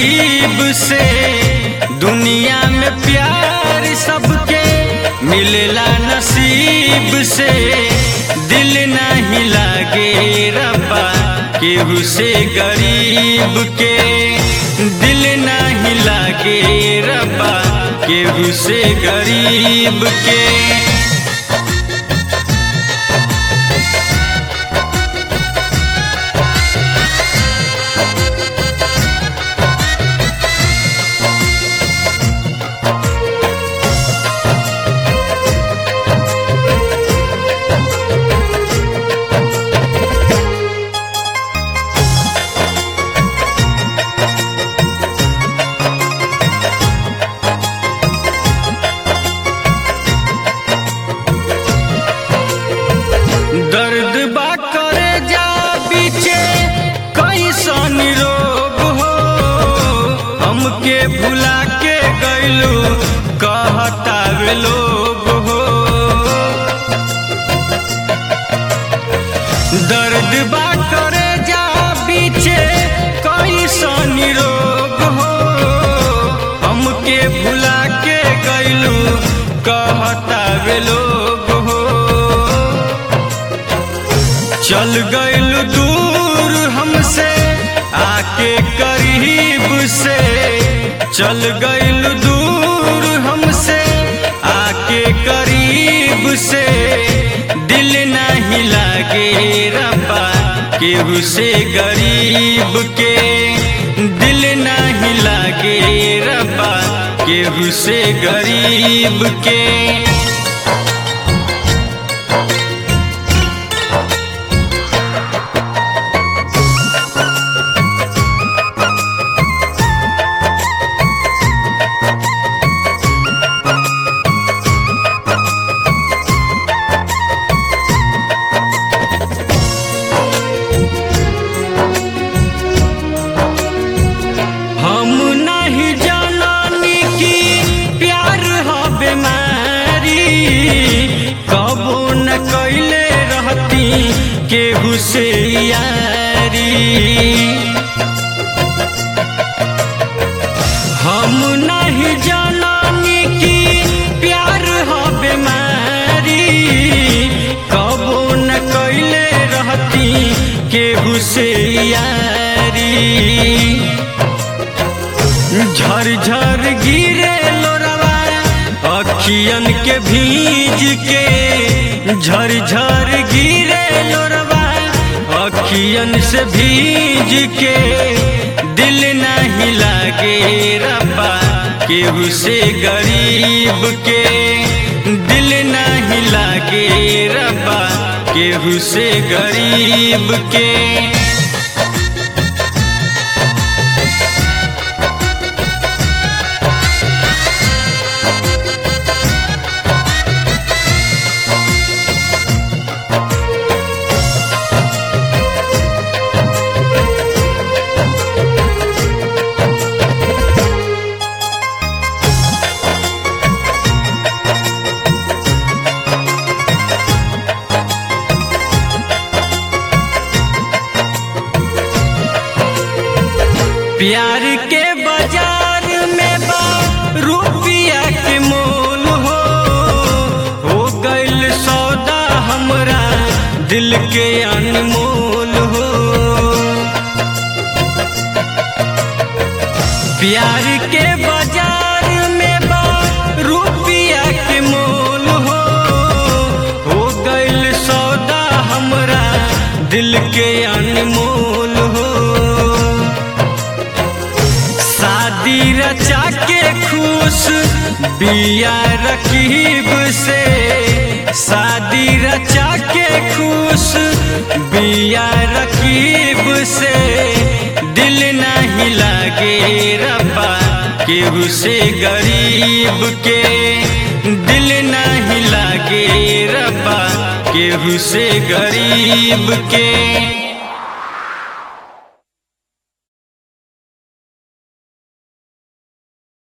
गरीब से दुनिया में प्यार सबके मिलेला नसीब से दिल नहीं लागे रब्बा केहू से गरीब के दिल नहीं लागे रब्बा केहू से गरीब के दर्द बा करे जा पीछे कैसन रोग हो हमके भुला के गैलू कहतावे लोग हो दर्द बा करे जा पीछे कैसन रोग हो हमके भुला के गैलू कहतावे लोग हो चल गइल दूर हमसे आके करीब से चल गइल दूर हमसे आके करीब से दिल नहीं लागे रब्बा केहू से गरीब के दिल नहीं लागे रब्बा केहू से गरीब के हम नहीं जाननी कि प्यार ह बीमारी कबो न कैले रहती केहू से यारी हम नहीं जाननी कि प्यार ह बीमारी कबो न कैले रहती केहू से यारी झर झर गिरे लोरवा अखियन के भीज के झर झर गिरे लोरवा अखियन से भीज के दिल नहीं लागे रब्बा केहू से गरीब के दिल नहीं लागे रब्बा केहू से गरीब के प्यार के बाजार में बा रुपया के मोल हो हो गइल सौदा हमरा दिल के अनमोल हो प्यार के बाजार में बा रुपया के मोल हो हो गइल सौदा हमरा दिल के अनमोल हो शादी रचा के खुश बिया रकीब से शादी रचा के खुश बिया रकीब से दिल नहीं लागे रब्बा केहू से गरीब के दिल नहीं लागे रब्बा केहू से गरीब के